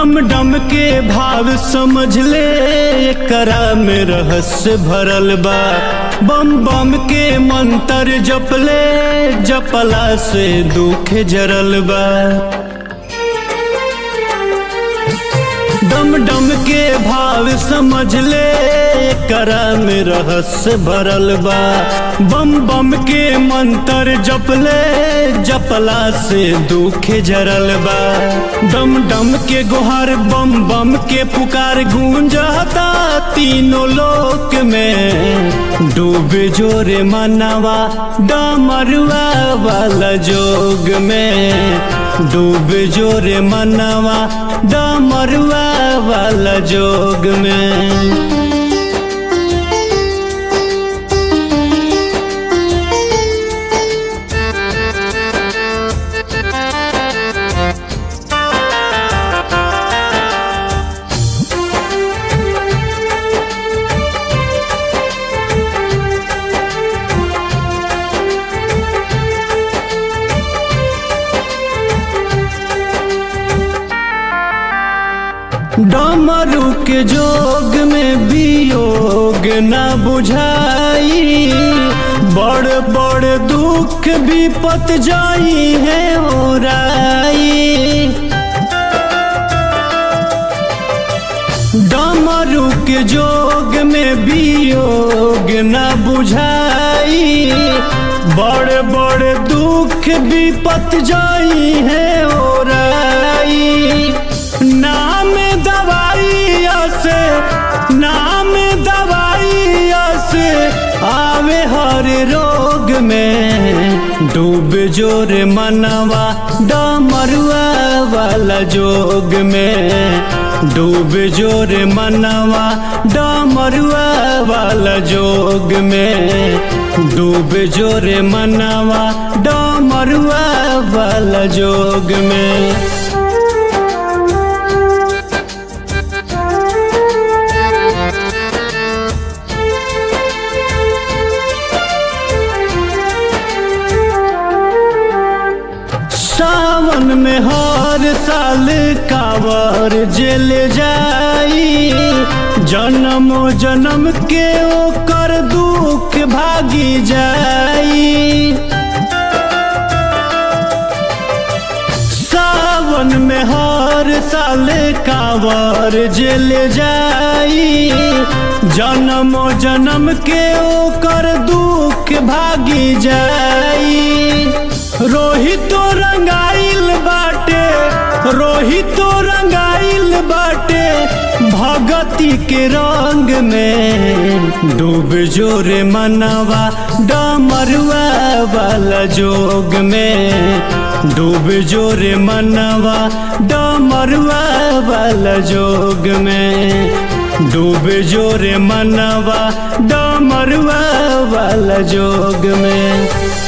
डम डम के भाव समझ ले करा में रहस्य भरल बा बम बम के मंत्र जपले जपला से दुख जरल बा डम डम के भाव समझ ले करा में रहस्य भरल बा बम बम के मंत्र जपले जपला से दुख जरल बा डम डम के गुहार बम बम के पुकार गूंजता तीनों लोक में डूबे जोरे मनवा डमरुआ वाला जोग में डूबे जोरे मनवा डमरुआ वाला जोग में डमरू के जोग में वियोग न बुझाई बड़ बड़ दुख विपत जाई है ओराई डमरू के जोग में वियोग न बुझाई बड़ बड़ दुख विपत जाई है ओराई नाम दवाई से नाम दवाई से आवे हर रोग में डूब जोर मनवा डमरुआ वाला जोग में डूब जोर मनवा डमरुआ वाला जोग में डूब जोर मनवा डमरुआ वाला जोग में सावन में हर साल कावर जेल जाई जन्म जन्म के ओकर दुख भागी जाई सावन में हर साल कावर जेल जाई जन्म जन्म के ओकर दुख भागी जाई रोहितो रंगाइल बाटे रोहितो रंगाइल बाटे भगती के रंग में डूब जोरे मनवा डमरुआ वाला जोग में डूब जोरे मनवा डमरुआ वाला जोग में डूब जोरे मनवा डमरुआ वाला जोग में